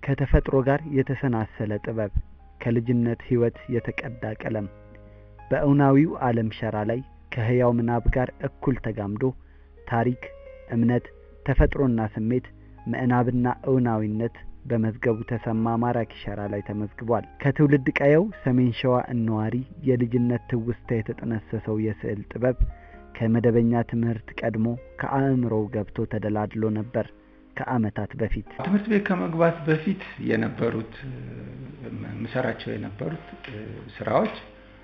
ከተፈጥሮ ጋር የተሰናሰለ ጥበብ፣ ከልጅነት ሕይወት የተቀዳ ቀለም በእውናዊው ዓለም ሸራ ላይ ከሕያው ምናብ ጋር እኩል ተጋምዶ ታሪክ፣ እምነት፣ ተፈጥሮና ስሜት፣ ምዕናብና እውናዊነት በመዝገቡ ተሰማ ማራኪ ሸራ ላይ ተመዝግቧል። ከትውልድ ቀየው ሰሜን ሸዋ እነዋሪ የልጅነት ትውስታ የተጠነሰሰው የስዕል ጥበብ ከመደበኛ ትምህርት ቀድሞ ከአእምሮው ገብቶ ተደላድሎ ነበር። ከዓመታት በፊት ትምህርት ቤት ከመግባት በፊት የነበሩት ምሰራቸው የነበሩት ስራዎች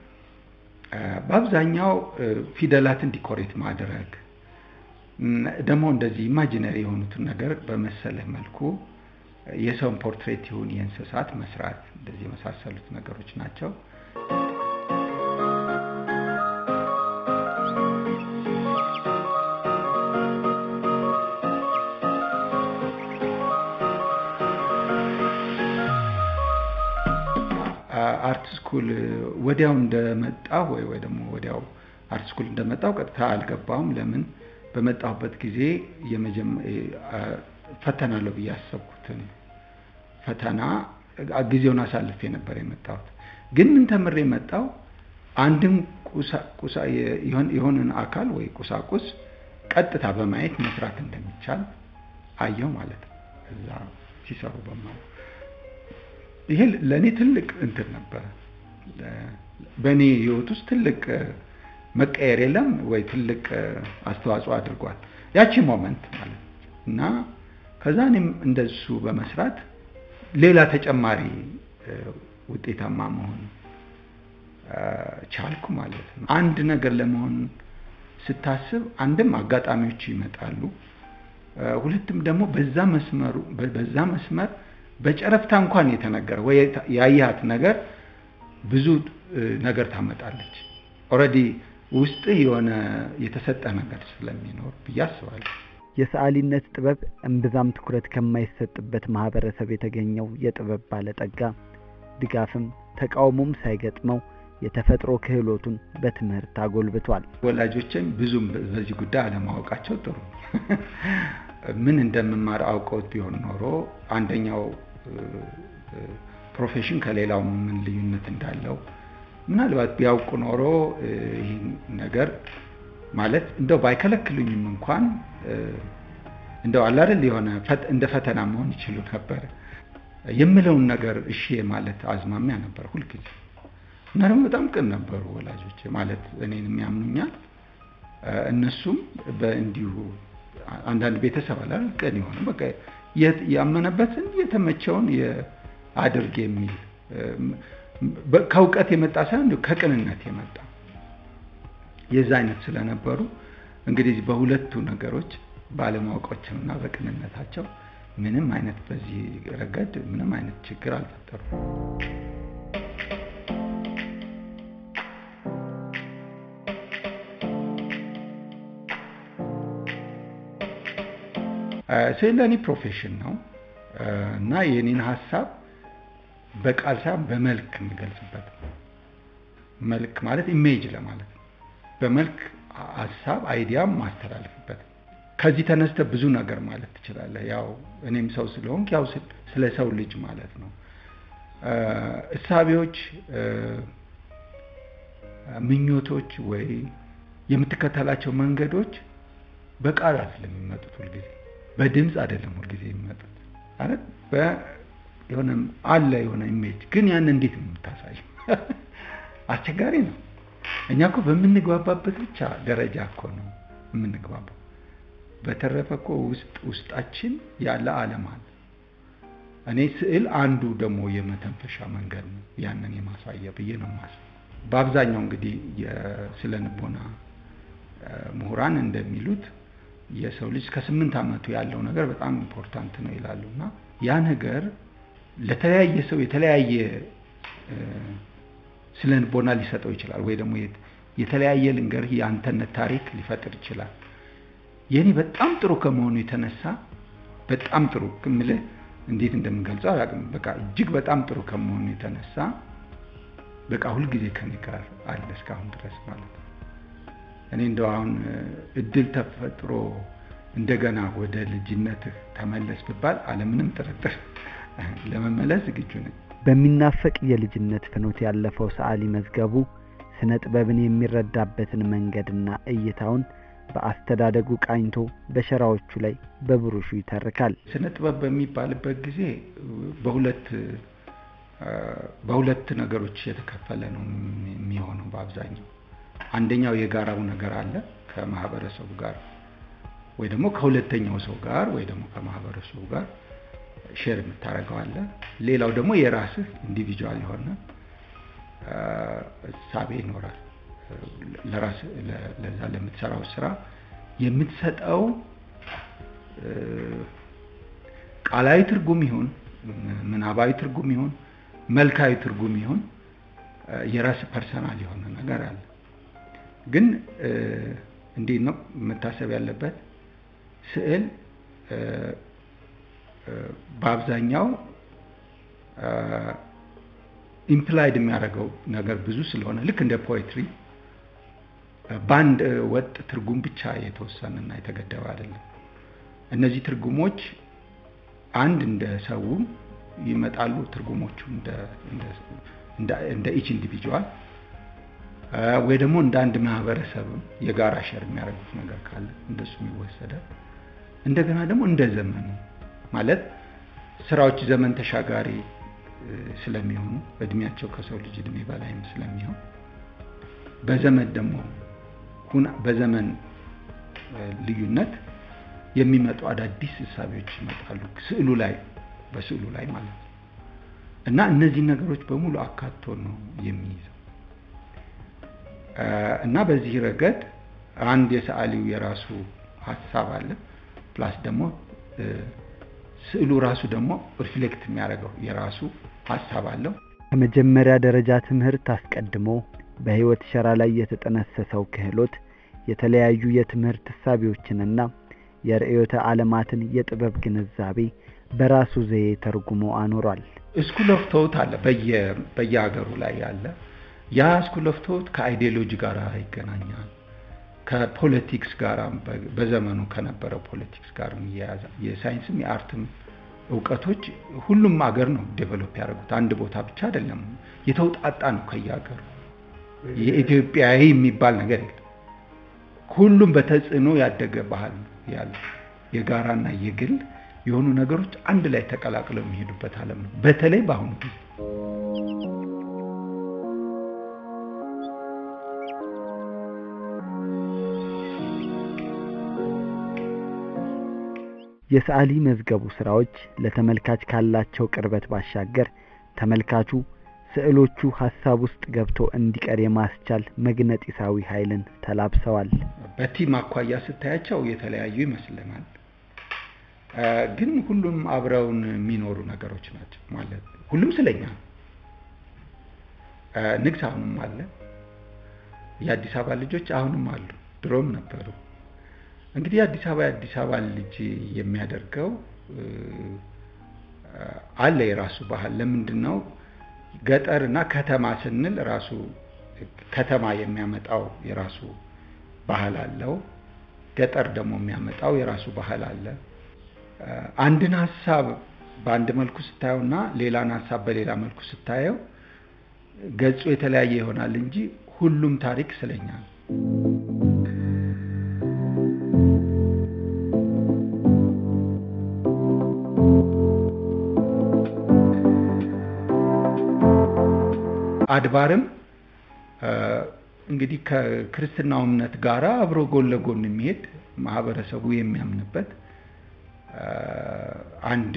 በአብዛኛው ፊደላትን ዲኮሬት ማድረግ ደግሞ እንደዚህ ኢማጂነሪ የሆኑትን ነገር በመሰለ መልኩ የሰውን ፖርትሬት ይሁን የእንስሳት መስራት እንደዚህ የመሳሰሉት ነገሮች ናቸው። አርት ስኩል ወዲያው እንደመጣሁ ወይ ወይ ደግሞ ወዲያው አርት ስኩል እንደመጣሁ ቀጥታ አልገባሁም። ለምን በመጣሁበት ጊዜ ፈተናለሁ ብዬ ያሰብኩትን ፈተና ጊዜውን አሳልፌ ነበር የመጣሁት። ግን ምን ተምሬ መጣሁ? አንድን የሆነን አካል ወይ ቁሳቁስ ቀጥታ በማየት መስራት እንደሚቻል አየው ማለት ነው። እዛ ሲሰሩ በማለት ይሄ ለእኔ ትልቅ እንትን ነበረ። በእኔ ህይወት ውስጥ ትልቅ መቀየር የለም ወይ ትልቅ አስተዋጽኦ አድርጓል ያቺ ሞመንት ማለት እና ከዛ እኔም እንደሱ በመስራት ሌላ ተጨማሪ ውጤታማ መሆን ቻልኩ ማለት ነው። አንድ ነገር ለመሆን ስታስብ አንድም አጋጣሚዎች ይመጣሉ፣ ሁለትም ደግሞ በዛ መስመሩ በዛ መስመር በጨረፍታ እንኳን የተነገረ ወይ ያየሃት ነገር ብዙ ነገር ታመጣለች። ኦልሬዲ ውስጥ የሆነ የተሰጠ ነገር ስለሚኖር ብዬ አስባለሁ። የሰዓሊነት ጥበብ እምብዛም ትኩረት ከማይሰጥበት ማህበረሰብ የተገኘው የጥበብ ባለጠጋ ድጋፍም ተቃውሞም ሳይገጥመው የተፈጥሮ ክህሎቱን በትምህርት አጎልብቷል። ወላጆችም ብዙም በዚህ ጉዳይ አለማወቃቸው ጥሩ ምን እንደምማር አውቀውት ቢሆን ኖሮ አንደኛው ፕሮፌሽን ከሌላው ምን ልዩነት እንዳለው ምናልባት ቢያውቁ ኖሮ ይህን ነገር ማለት እንደው ባይከለክሉኝም እንኳን እንደው አላደል የሆነ እንደ ፈተና መሆን ይችሉ ነበር የምለውን ነገር እሺ ማለት አዝማሚያ ነበር ሁልጊዜ እና ደግሞ በጣም ቅን ነበሩ ወላጆች ማለት እኔንም ያምኑኛል እነሱም በእንዲሁ አንዳንድ ቤተሰብ አላል ቅን የሆነ በቃ ያመነበትን የተመቸውን አድርግ የሚል ከእውቀት የመጣ ሳይሆን ከቅንነት የመጣ የዛ አይነት ስለነበሩ እንግዲህ በሁለቱ ነገሮች ባለማወቃቸውና በቅንነታቸው ምንም አይነት በዚህ ረገድ ምንም አይነት ችግር አልፈጠሩም። ስዕል ለእኔ ፕሮፌሽን ነው እና የኔን ሀሳብ በቃል ሳይሆን በመልክ የምገልጽበት መልክ ማለት ኢሜጅ ለማለት ነው። በመልክ ሀሳብ አይዲያም ማስተላልፍበት ከዚህ ተነስተ ብዙ ነገር ማለት ትችላለህ። ያው እኔም ሰው ስለሆንክ ያው ስለ ሰው ልጅ ማለት ነው። እሳቤዎች፣ ምኞቶች ወይ የምትከተላቸው መንገዶች በቃል አይደለም የሚመጡት ሁልጊዜ በድምፅ አይደለም ሁልጊዜ የሚመጡት ማለት የሆነ አለ የሆነ ኢሜጅ ግን ያን እንዴት ነው የምታሳየው? አስቸጋሪ ነው። እኛ እኮ በምንግባባበት ብቻ ደረጃ እኮ ነው የምንግባባው። በተረፈ እኮ ውስጥ ውስጣችን ያለ ዓለም አለ። እኔ ስዕል አንዱ ደግሞ የመተንፈሻ መንገድ ነው ያንን የማሳያ ብዬ ነው የማስበው። በአብዛኛው እንግዲህ የስነ ልቦና ምሁራን እንደሚሉት የሰው ልጅ ከስምንት ዓመቱ ያለው ነገር በጣም ኢምፖርታንት ነው ይላሉ እና ያ ነገር ለተለያየ ሰው የተለያየ ስነ ልቦና ሊሰጠው ይችላል፣ ወይ ደግሞ የተለያየ ልንገርህ የአንተነት ታሪክ ሊፈጥር ይችላል። የኔ በጣም ጥሩ ከመሆኑ የተነሳ በጣም ጥሩ ምልህ እንዴት እንደምገልጸው አላውቅም። በቃ እጅግ በጣም ጥሩ ከመሆኑ የተነሳ በቃ ሁልጊዜ ከኔ ጋር አለ እስካሁን ድረስ ማለት ነው። እኔ እንደው አሁን እድል ተፈጥሮ እንደገና ወደ ልጅነትህ ተመለስ ብባል አለምንም ጥርጥር ለመመለስ ዝግጁ ነኝ። በሚናፈቅ የልጅነት ፍኖት ያለፈው ሰዓሊ መዝገቡ ስነ ጥበብን የሚረዳበትን መንገድና እይታውን በአስተዳደጉ ቃኝቶ በሸራዎቹ ላይ በብሩሹ ይተርካል። ስነ ጥበብ በሚባልበት ጊዜ በሁለት በሁለት ነገሮች የተከፈለ ነው የሚሆነው በአብዛኛው። አንደኛው የጋራው ነገር አለ ከማህበረሰቡ ጋር ወይ ደግሞ ከሁለተኛው ሰው ጋር ወይ ደግሞ ከማህበረሰቡ ጋር ሼር የምታደርገው አለ። ሌላው ደግሞ የራስህ ኢንዲቪጁዋል የሆነ እሳቤ ይኖራል። ለራስ ለዛ ለምትሰራው ስራ የምትሰጠው ቃላዊ ትርጉም ይሁን ምናባዊ ትርጉም ይሁን መልካዊ ትርጉም ይሁን የራስ ፐርሰናል የሆነ ነገር አለ። ግን እንዴት ነው መታሰብ ያለበት? ስዕል በአብዛኛው ኢምፕላይድ የሚያደርገው ነገር ብዙ ስለሆነ ልክ እንደ ፖኤትሪ በአንድ ወጥ ትርጉም ብቻ የተወሰነና የተገደበ አይደለም። እነዚህ ትርጉሞች አንድ እንደ ሰው ይመጣሉ። ትርጉሞቹ እንደ ኢች ኢንዲቪጁዋል ወይ ደግሞ እንደ አንድ ማህበረሰብም የጋራ ሸር የሚያደርጉት ነገር ካለ እንደሱም ይወሰዳል። እንደገና ደግሞ እንደ ዘመኑ ማለት ስራዎች ዘመን ተሻጋሪ ስለሚሆኑ እድሜያቸው ከሰው ልጅ እድሜ በላይም ስለሚሆን በዘመን ደግሞ በዘመን ልዩነት የሚመጡ አዳዲስ እሳቤዎች ይመጣሉ ስዕሉ ላይ በስዕሉ ላይ ማለት ነው እና እነዚህ ነገሮች በሙሉ አካቶ ነው የሚይዘው እና በዚህ ረገድ አንድ የሰዓሊው የራሱ ሀሳብ አለ ፕላስ ደግሞ ስዕሉ ራሱ ደግሞ ሪፍሌክት የሚያደርገው የራሱ ሀሳብ አለው። ከመጀመሪያ ደረጃ ትምህርት አስቀድሞ በህይወት ሸራ ላይ የተጠነሰሰው ክህሎት የተለያዩ የትምህርት እሳቤዎችንና የርዕዮተ ዓለማትን የጥበብ ግንዛቤ በራሱ ዘዬ ተርጉሞ አኖሯል። ስኩል ኦፍ ቶት አለ በየሀገሩ ላይ ያለ ያ ስኩል ኦፍ ቶት ከአይዲዮሎጂ ጋር ይገናኛል። ከፖለቲክስ ጋር በዘመኑ ከነበረው ፖለቲክስ ጋር ይያያዛል። የሳይንስም የአርትም እውቀቶች ሁሉም ሀገር ነው ዴቨሎፕ ያደረጉት። አንድ ቦታ ብቻ አይደለም፣ የተውጣጣ ነው ከየሀገሩ። የኢትዮጵያዊ የሚባል ነገር የለም። ሁሉም በተጽዕኖ ያደገ ባህል ነው ያለ የጋራና የግል የሆኑ ነገሮች አንድ ላይ ተቀላቅለው የሚሄዱበት ዓለም ነው። በተለይ በአሁኑ ጊዜ የሰዓሊ መዝገቡ ስራዎች ለተመልካች ካላቸው ቅርበት ባሻገር ተመልካቹ ስዕሎቹ ሀሳብ ውስጥ ገብቶ እንዲቀር የማስቻል መግነጢሳዊ ኃይልን ተላብሰዋል። በቲም አኳያ ስታያቸው የተለያዩ ይመስለናል፣ ግን ሁሉም አብረውን የሚኖሩ ነገሮች ናቸው። ማለት ሁሉም ስለኛ ንግስ አሁንም አለ። የአዲስ አበባ ልጆች አሁንም አሉ፣ ድሮም ነበሩ። እንግዲህ የአዲስ አበባ የአዲስ አበባ ልጅ የሚያደርገው አለ የራሱ ባህል። ለምንድን ነው ገጠር እና ከተማ ስንል ራሱ ከተማ የሚያመጣው የራሱ ባህል አለው። ገጠር ደግሞ የሚያመጣው የራሱ ባህል አለ። አንድን ሀሳብ በአንድ መልኩ ስታየው እና ሌላን ሀሳብ በሌላ መልኩ ስታየው ገጹ የተለያየ ይሆናል እንጂ ሁሉም ታሪክ ስለኛ ነው። አድባርም እንግዲህ ከክርስትናው እምነት ጋር አብሮ ጎን ለጎን የሚሄድ ማህበረሰቡ የሚያምንበት አንድ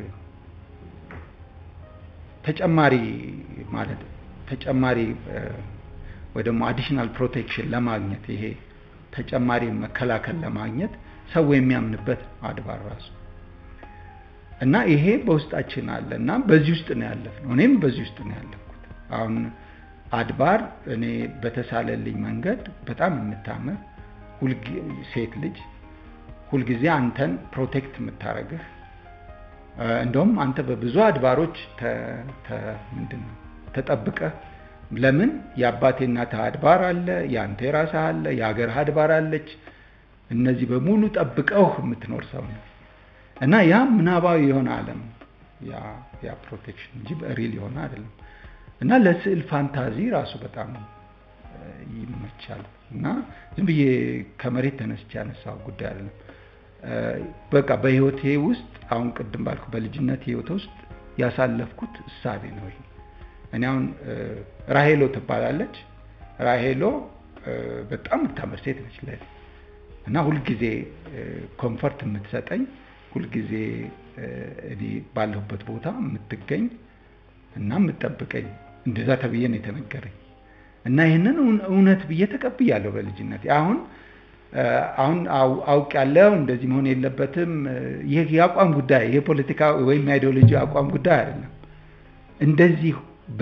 ተጨማሪ ማለት ተጨማሪ ወይ ደግሞ አዲሽናል ፕሮቴክሽን ለማግኘት ይሄ ተጨማሪ መከላከል ለማግኘት ሰው የሚያምንበት አድባር ራሱ እና ይሄ በውስጣችን አለ እና በዚህ ውስጥ ነው ያለፍነው። እኔም በዚህ ውስጥ ነው ያለፍኩት። አሁን አድባር እኔ በተሳለልኝ መንገድ በጣም የምታምር ሴት ልጅ ሁልጊዜ አንተን ፕሮቴክት የምታረግህ እንደውም አንተ በብዙ አድባሮች ምንድን ነው ተጠብቀህ ለምን የአባቴ እናትህ አድባር አለ፣ የአንተ የራስህ አለ፣ የሀገርህ አድባር አለች። እነዚህ በሙሉ ጠብቀው የምትኖር ሰው ነው እና ያ ምናባዊ የሆነ ዓለም ያ ፕሮቴክሽን እንጂ ሪል የሆነ አይደለም እና ለስዕል ፋንታዚ ራሱ በጣም ይመቻል እና ዝም ብዬ ከመሬት ተነስቼ ያነሳው ጉዳይ አይደለም። በቃ በህይወቴ ውስጥ አሁን ቅድም ባልኩ በልጅነት ህይወቴ ውስጥ ያሳለፍኩት እሳቤ ነው ይሄ። እኔ አሁን ራሄሎ ትባላለች። ራሄሎ በጣም የምታምር ሴት ነች ለእኔ እና ሁልጊዜ ኮምፈርት የምትሰጠኝ ሁልጊዜ እኔ ባለሁበት ቦታ የምትገኝ እና የምትጠብቀኝ እንደዛ ተብዬ ነው የተነገረኝ እና ይህንን እውነት ብዬ ተቀብያለሁ በልጅነት አሁን አሁን አውቅ ያለው እንደዚህ መሆን የለበትም። ይህ የአቋም ጉዳይ ይሄ ፖለቲካ ወይም የአይዲዮሎጂ አቋም ጉዳይ አይደለም። እንደዚህ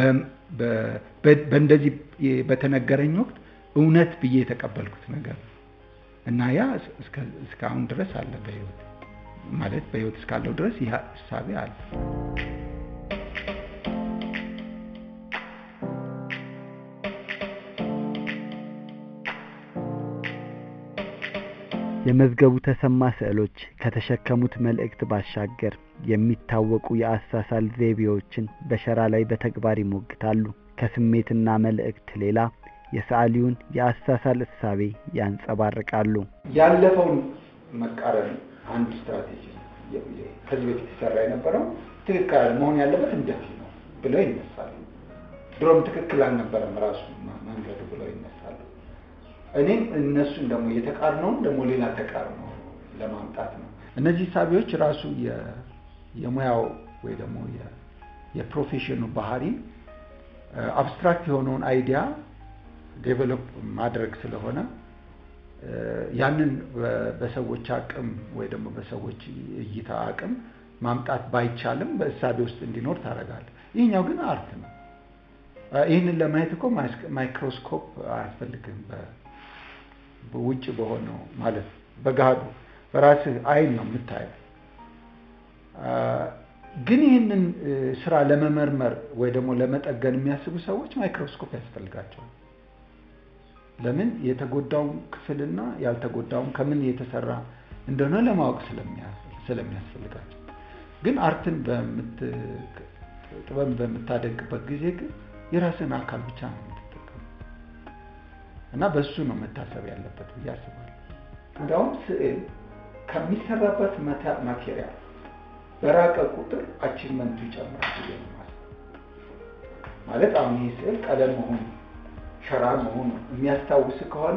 በእንደዚህ በተነገረኝ ወቅት እውነት ብዬ የተቀበልኩት ነገር እና ያ እስካሁን ድረስ አለ በህይወት ማለት በህይወት እስካለው ድረስ ይህ እሳቤ አለ። የመዝገቡ ተሰማ ስዕሎች ከተሸከሙት መልእክት ባሻገር የሚታወቁ የአሳሳል ዘይቤዎችን በሸራ ላይ በተግባር ይሞግታሉ። ከስሜትና መልእክት ሌላ የሰዓሊውን የአሳሳል እሳቤ ያንጸባርቃሉ። ያለፈውን መቃረን አንድ ስትራቴጂ ነው። ከዚህ በፊት ይሰራ የነበረው ትክክል መሆን ያለበት እንደዚህ ነው ብለው ይነሳሉ። ድሮም ትክክል አልነበረም ራሱ መንገዱ ብለው ይነሳሉ። እኔም እነሱን ደግሞ የተቃርነውን ደግሞ ሌላ ተቃርኖ ለማምጣት ነው። እነዚህ ሳቢዎች ራሱ የሙያው ወይ ደግሞ የፕሮፌሽኑ ባህሪ አብስትራክት የሆነውን አይዲያ ዴቨሎፕ ማድረግ ስለሆነ ያንን በሰዎች አቅም ወይ ደግሞ በሰዎች እይታ አቅም ማምጣት ባይቻልም በእሳቤ ውስጥ እንዲኖር ታደርጋለህ። ይህኛው ግን አርት ነው። ይህንን ለማየት እኮ ማይክሮስኮፕ አያስፈልግም። በውጭ በሆነው ማለት በገሃዱ በራስህ አይን ነው የምታየው። ግን ይህንን ስራ ለመመርመር ወይ ደግሞ ለመጠገን የሚያስቡ ሰዎች ማይክሮስኮፕ ያስፈልጋቸዋል። ለምን የተጎዳውን ክፍልና ያልተጎዳውን ከምን የተሰራ እንደሆነ ለማወቅ ስለሚያስፈልጋቸው። ግን አርትን ጥበብን በምታደንቅበት ጊዜ ግን የራስን አካል ብቻ ነው የምትጠቀሙ እና በእሱ ነው መታሰብ ያለበት ብዬ አስባለሁ። እንዲያውም ስዕል ከሚሰራበት ማቴሪያል በራቀ ቁጥር አቺቭመንቱ ይጨምራል ብዬ ነው ማለት አሁን ይህ ስዕል ቀለም መሆኑ ሸራ መሆኑ የሚያስታውስ ከሆነ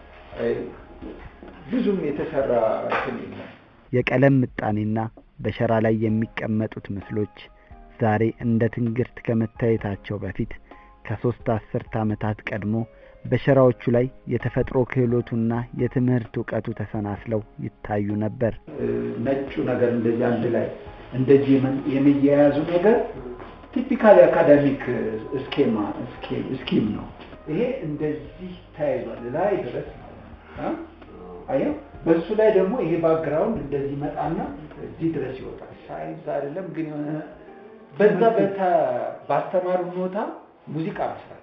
ብዙም የተሰራ እንትን የለም። የቀለም ምጣኔና በሸራ ላይ የሚቀመጡት ምስሎች ዛሬ እንደ ትንግርት ከመታየታቸው በፊት ከሶስት አስርት ዓመታት ቀድሞ በሸራዎቹ ላይ የተፈጥሮ ክህሎቱና የትምህርት እውቀቱ ተሰናስለው ይታዩ ነበር። ነጩ ነገር እንደዚህ አንድ ላይ እንደዚህ የመያያዙ ነገር ቲፒካል የአካዳሚክ ስኬማ ስኪም ነው። ይሄ እንደዚህ ተያይዟል ላይ ድረስ አየው። በእሱ ላይ ደግሞ ይሄ ባክግራውንድ እንደዚህ መጣና እዚህ ድረስ ይወጣል። ሳይንስ አይደለም ግን የሆነ በዛ ባስተማሩ ኖታ ሙዚቃ መስራት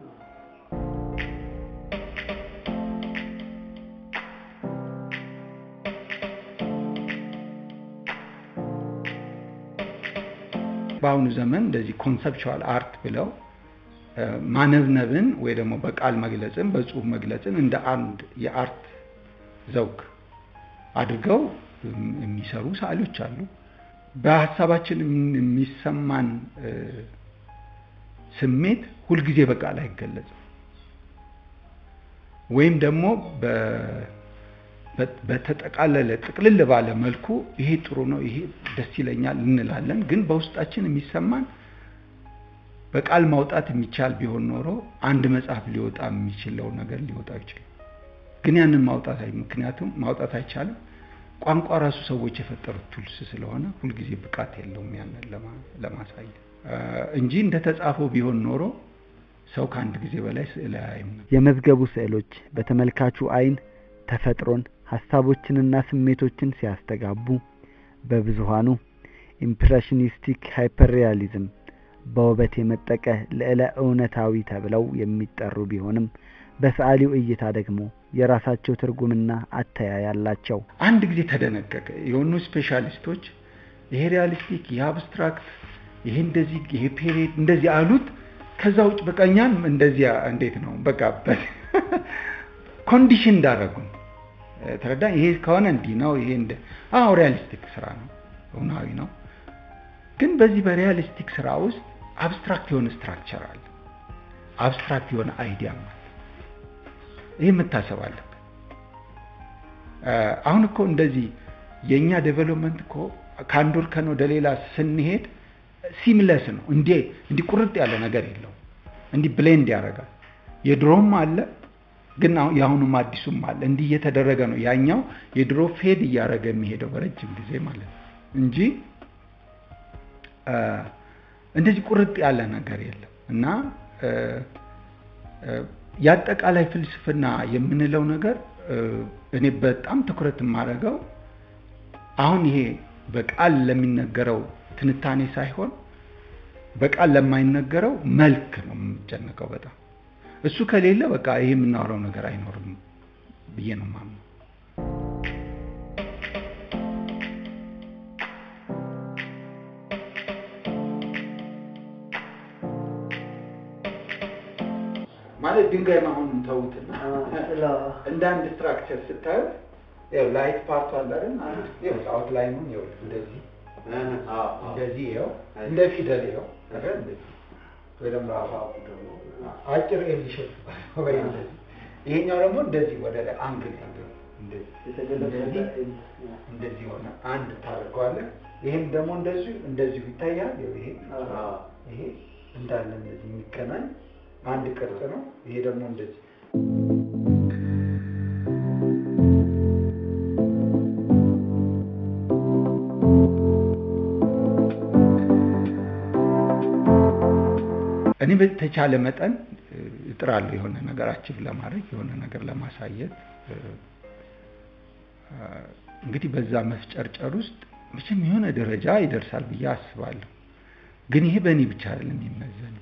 በአሁኑ ዘመን እንደዚህ ኮንሰፕቹዋል አርት ብለው ማነብነብን ወይ ደግሞ በቃል መግለጽን በጽሁፍ መግለጽን እንደ አንድ የአርት ዘውግ አድርገው የሚሰሩ ሰዓሊዎች አሉ። በሀሳባችን የሚሰማን ስሜት ሁልጊዜ በቃል አይገለጽም። ወይም ደግሞ በተጠቃለለ ጥቅልል ባለ መልኩ ይሄ ጥሩ ነው፣ ይሄ ደስ ይለኛል እንላለን። ግን በውስጣችን የሚሰማን በቃል ማውጣት የሚቻል ቢሆን ኖሮ አንድ መጽሐፍ ሊወጣ የሚችለው ነገር ሊወጣ ይችላል። ግን ያንን ማውጣት ምክንያቱም ማውጣት አይቻልም። ቋንቋ ራሱ ሰዎች የፈጠሩት ቱልስ ስለሆነ ሁልጊዜ ብቃት የለውም ያንን ለማሳየት እንጂ እንደተጻፈው ቢሆን ኖሮ ሰው ከአንድ ጊዜ በላይ ስዕል አያይም ነበር። የመዝገቡ ስዕሎች በተመልካቹ አይን ተፈጥሮን ሀሳቦችንና ስሜቶችን ሲያስተጋቡ፣ በብዙሃኑ ኢምፕሬሽኒስቲክ ሃይፐርሪያሊዝም በውበት የመጠቀ ልዕለ እውነታዊ ተብለው የሚጠሩ ቢሆንም በሰዓሊው እይታ ደግሞ የራሳቸው ትርጉምና አተያይ አላቸው። አንድ ጊዜ ተደነገገ። የሆኑ ስፔሻሊስቶች ይሄ ሪያሊስቲክ፣ ይሄ አብስትራክት፣ ይሄ እንደዚህ፣ ይሄ ፔሪድ እንደዚህ አሉት። ከዛ ውጭ በቃ እኛን እንደዚያ እንዴት ነው በቃ ኮንዲሽን እንዳደረጉን ተረዳ። ይሄ ከሆነ እንዲህ ነው፣ ይሄ እንደ አዎ ሪያሊስቲክ ስራ ነው፣ እውናዊ ነው። ግን በዚህ በሪያሊስቲክ ስራ ውስጥ አብስትራክት የሆነ ስትራክቸር አለ፣ አብስትራክት የሆነ አይዲያ አለ። ይህ መታሰብ አለበት። አሁን እኮ እንደዚህ የእኛ ዴቨሎፕመንት እኮ ከአንድ ወርከን ወደ ሌላ ስንሄድ ሲምለስ ነው። እንዲ እንዲህ ቁርጥ ያለ ነገር የለው። እንዲህ ብሌንድ ያደርጋል። የድሮም አለ ግን የአሁኑም አዲሱም አለ። እንዲህ እየተደረገ ነው። ያኛው የድሮ ፌድ እያደረገ የሚሄደው በረጅም ጊዜ ማለት ነው እንጂ እንደዚህ ቁርጥ ያለ ነገር የለም እና የአጠቃላይ ፍልስፍና የምንለው ነገር እኔ በጣም ትኩረት የማደርገው አሁን ይሄ በቃል ለሚነገረው ትንታኔ ሳይሆን በቃል ለማይነገረው መልክ ነው የምጨነቀው በጣም እሱ ከሌለ በቃ ይሄ የምናወራው ነገር አይኖርም ብዬ ነው የማምነው። ማለት ድንጋይ መሆኑን ተዉትና እንደ አንድ ስትራክቸር ስታዩት ያው ላይት ፓርቱ አለ አይደል? ይኸው አውትላይኑን ይኸው እንደዚህ እንደዚህ ይኸው እንደ ፊደል ይኸው አይደል? እንደዚህ ወይ ደግሞ አጭር ኤል ሼፕ ወይ እንደዚህ ይሄኛው ደግሞ እንደዚህ ወደ ላይ አንግል እንደዚህ እንደዚህ ሆነ አንድ ታደርገዋለህ። ይሄም ደግሞ እንደዚሁ እንደዚሁ ይታያል። ይሄ ይሄ እንዳለ እንደዚህ የሚገናኝ አንድ ቅርጽ ነው። ይሄ ደግሞ እንደዚህ እኔ በተቻለ መጠን እጥራለሁ የሆነ ነገር አቺቭ ለማድረግ የሆነ ነገር ለማሳየት። እንግዲህ በዛ መፍጨርጨር ውስጥ መቼም የሆነ ደረጃ ይደርሳል ብዬ አስባለሁ። ግን ይሄ በእኔ ብቻ አይደለም የሚመዘነው።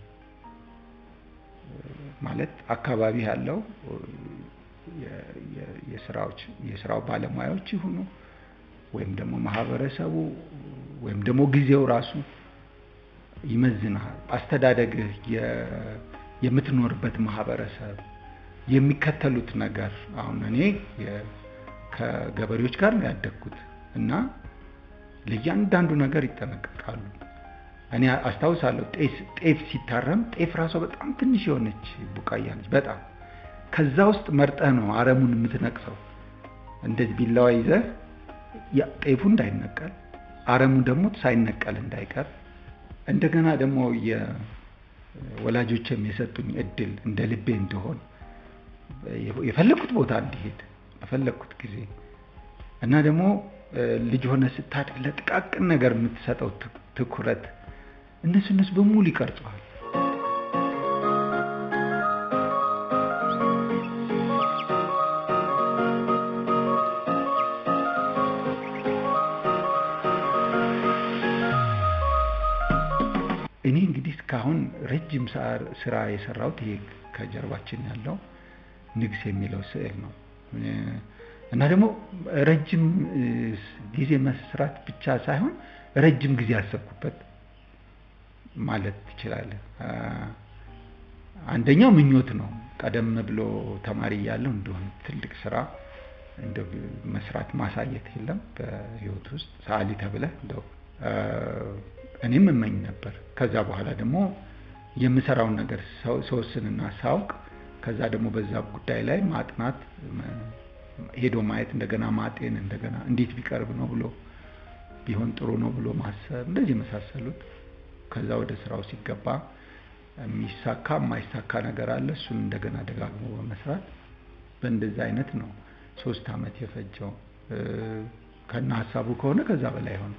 ማለት አካባቢ ያለው የስራዎች የስራው ባለሙያዎች ይሁኑ ወይም ደግሞ ማህበረሰቡ ወይም ደግሞ ጊዜው ራሱ ይመዝናል። አስተዳደግህ፣ የምትኖርበት ማህበረሰብ የሚከተሉት ነገር አሁን እኔ ከገበሬዎች ጋር ነው ያደግኩት እና ለእያንዳንዱ ነገር ይጠነቀቃሉ። እኔ አስታውሳለሁ ጤፍ ሲታረም ጤፍ ራሷ በጣም ትንሽ የሆነች ቡቃያ ነች። በጣም ከዛ ውስጥ መርጠህ ነው አረሙን የምትነቅሰው። እንደዚህ ቢላዋ ይዘህ ጤፉ እንዳይነቀል አረሙ ደግሞ ሳይነቀል እንዳይቀር እንደገና ደግሞ የወላጆችም የሰጡኝ እድል እንደ ልቤ እንደሆን የፈለግኩት ቦታ እንዲሄድ በፈለግኩት ጊዜ እና ደግሞ ልጅ ሆነ ስታድግ ለጥቃቅን ነገር የምትሰጠው ትኩረት እነሱ እነሱ በሙሉ ይቀርጸዋል። እኔ እንግዲህ እስካሁን ረጅም ስራ የሰራሁት ይሄ ከጀርባችን ያለው ንግስ የሚለው ስዕል ነው እና ደግሞ ረጅም ጊዜ መስራት ብቻ ሳይሆን ረጅም ጊዜ ያሰብኩበት ማለት ትችላለህ። አንደኛው ምኞት ነው። ቀደም ብሎ ተማሪ እያለሁ እንደሆነ ትልቅ ስራ እንደ መስራት ማሳየት የለም በህይወት ውስጥ ሰዓሊ ተብለህ እንደው እኔም እመኝ ነበር። ከዛ በኋላ ደግሞ የምሰራውን ነገር ሰወስንና ሳውቅ ከዛ ደግሞ በዛ ጉዳይ ላይ ማጥናት፣ ሄዶ ማየት፣ እንደገና ማጤን፣ እንደገና እንዴት ቢቀርብ ነው ብሎ ቢሆን ጥሩ ነው ብሎ ማሰብ፣ እንደዚህ የመሳሰሉት ከዛ ወደ ስራው ሲገባ የሚሳካ የማይሳካ ነገር አለ። እሱን እንደገና ደጋግሞ በመስራት በእንደዚህ አይነት ነው ሶስት አመት የፈጀው። ከነ ሀሳቡ ከሆነ ከዛ በላይ ሆነ።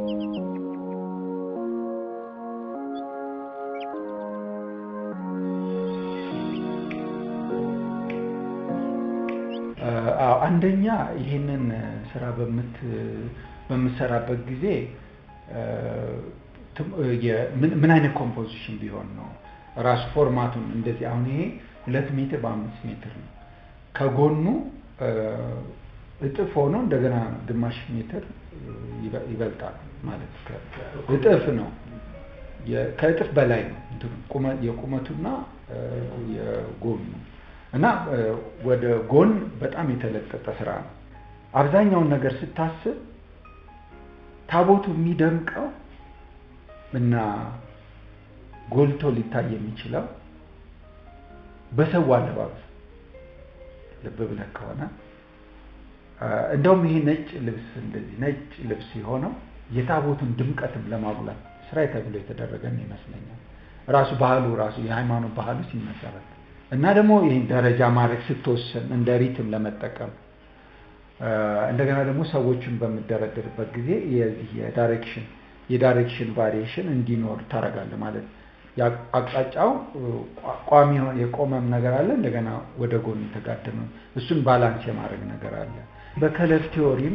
አንደኛ ይህንን ስራ በምትሰራበት ጊዜ ምን አይነት ኮምፖዚሽን ቢሆን ነው ራሱ ፎርማቱን እንደዚህ አሁን ይሄ ሁለት ሜትር በአምስት ሜትር ነው። ከጎኑ እጥፍ ሆኖ እንደገና ግማሽ ሜትር ይበልጣል ማለት እጥፍ ነው። ከእጥፍ በላይ ነው የቁመቱና የጎኑ እና ወደ ጎን በጣም የተለጠጠ ስራ ነው። አብዛኛውን ነገር ስታስብ ታቦቱ የሚደምቀው እና ጎልቶ ሊታይ የሚችለው በሰው አለባበስ ልብ ብለህ ከሆነ እንደውም ይሄ ነጭ ልብስ እንደዚህ ነጭ ልብስ የሆነው የታቦቱን ድምቀትም ለማጉላት ስራ ተብሎ የተደረገ ይመስለኛል። ራሱ ባህሉ ራሱ የሃይማኖት ባህሉ ሲመሰረት እና ደግሞ ይህን ደረጃ ማድረግ ስትወስን እንደ ሪትም ለመጠቀም እንደገና ደግሞ ሰዎቹን በምደረድርበት ጊዜ የዚህ የዳይሬክሽን የዳይሬክሽን ቫሪዬሽን እንዲኖር ታደርጋለህ ማለት አቅጣጫው ቋሚ የቆመም ነገር አለ፣ እንደገና ወደ ጎን የተጋደመ እሱን ባላንስ የማድረግ ነገር አለ። በከለር ቲዎሪም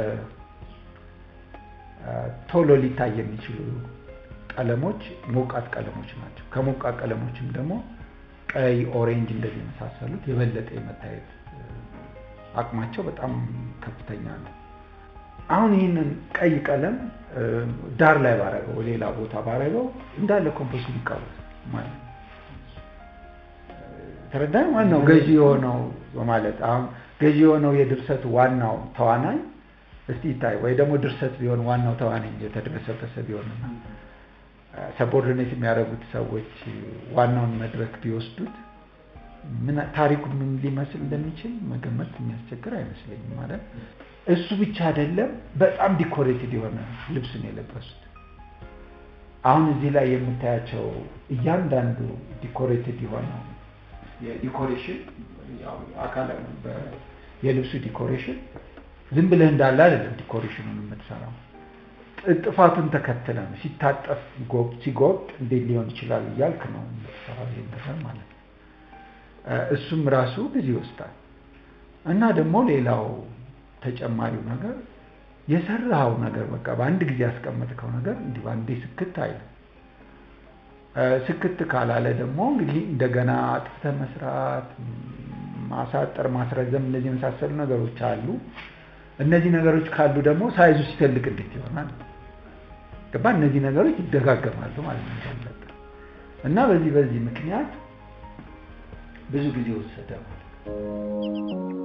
ቶሎ ሊታይ የሚችሉ ቀለሞች ሞቃት ቀለሞች ናቸው። ከሞቃት ቀለሞችም ደግሞ ቀይ፣ ኦሬንጅ እንደዚህ የመሳሰሉት የበለጠ የመታየት አቅማቸው በጣም ከፍተኛ ነው። አሁን ይህንን ቀይ ቀለም ዳር ላይ ባረገው ሌላ ቦታ ባረገው እንዳለ ኮምፖስ ሊቃወስ ማለት ነው። ተረዳኝ። ዋናው ገዢ የሆነው ማለት አሁን ገዢ የሆነው የድርሰቱ ዋናው ተዋናይ እስቲ ይታይ ወይ ደግሞ ድርሰት ቢሆን ዋናው ተዋናይ የተደበሰበሰ ቢሆንና ሰቦርዲኔት የሚያደርጉት ሰዎች ዋናውን መድረክ ቢወስዱት ምን ታሪኩን ምን ሊመስል እንደሚችል መገመት የሚያስቸግር አይመስለኝም። ማለት እሱ ብቻ አይደለም፣ በጣም ዲኮሬትድ የሆነ ልብስ ነው የለበሱት። አሁን እዚህ ላይ የምታያቸው እያንዳንዱ ዲኮሬትድ የሆነው የዲኮሬሽን አካል የልብሱ ዲኮሬሽን ዝም ብለህ እንዳለ አይደለም ዲኮሬሽኑን የምትሰራው ጥፋቱን ተከትለ ነው። ሲታጠፍ ሲጎብጥ እንዴት ሊሆን ይችላል እያልክ ነው የምትሰራው ይሄን ነገር ማለት ነው። እሱም ራሱ ጊዜ ይወስዳል እና ደግሞ ሌላው ተጨማሪው ነገር የሰራኸው ነገር በቃ በአንድ ጊዜ ያስቀመጥከው ነገር እንዲህ በአንዴ ስክት አይልም። ስክት ካላለ ደግሞ እንግዲህ እንደገና አጥፍተህ መስራት፣ ማሳጠር፣ ማስረዘም እነዚህ የመሳሰሉ ነገሮች አሉ። እነዚህ ነገሮች ካሉ ደግሞ ሳይዙ ሲተልቅ እንዴት ይሆናል? ገባ? እነዚህ ነገሮች ይደጋገማሉ ማለት ነው እና በዚህ በዚህ ምክንያት ብዙ ጊዜ ወሰደ ማለት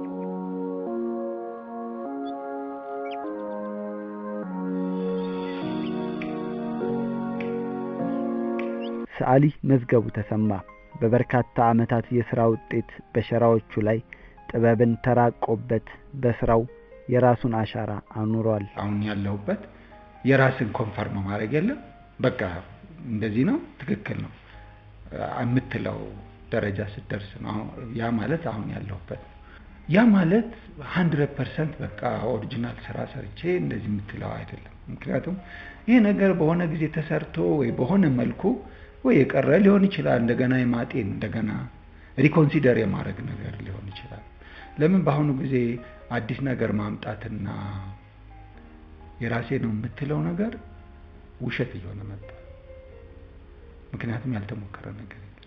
ሰዓሊ መዝገቡ ተሰማ በበርካታ ዓመታት የሥራ ውጤት በሸራዎቹ ላይ ጥበብን ተራቆበት በስራው የራሱን አሻራ አኑሯል። አሁን ያለሁበት የራስን ኮንፈርም ማድረግ የለም በቃ እንደዚህ ነው ትክክል ነው የምትለው ደረጃ ስትደርስ ነው። ያ ማለት አሁን ያለሁበት ያ ማለት ሀንድረድ ፐርሰንት በቃ ኦሪጂናል ስራ ሰርቼ እንደዚህ የምትለው አይደለም። ምክንያቱም ይህ ነገር በሆነ ጊዜ ተሰርቶ ወይ በሆነ መልኩ ወይ የቀረ ሊሆን ይችላል። እንደገና የማጤን እንደገና ሪኮንሲደር የማድረግ ነገር ሊሆን ይችላል። ለምን በአሁኑ ጊዜ አዲስ ነገር ማምጣትና የራሴ ነው የምትለው ነገር ውሸት እየሆነ መጣ። ምክንያቱም ያልተሞከረ ነገር የለም።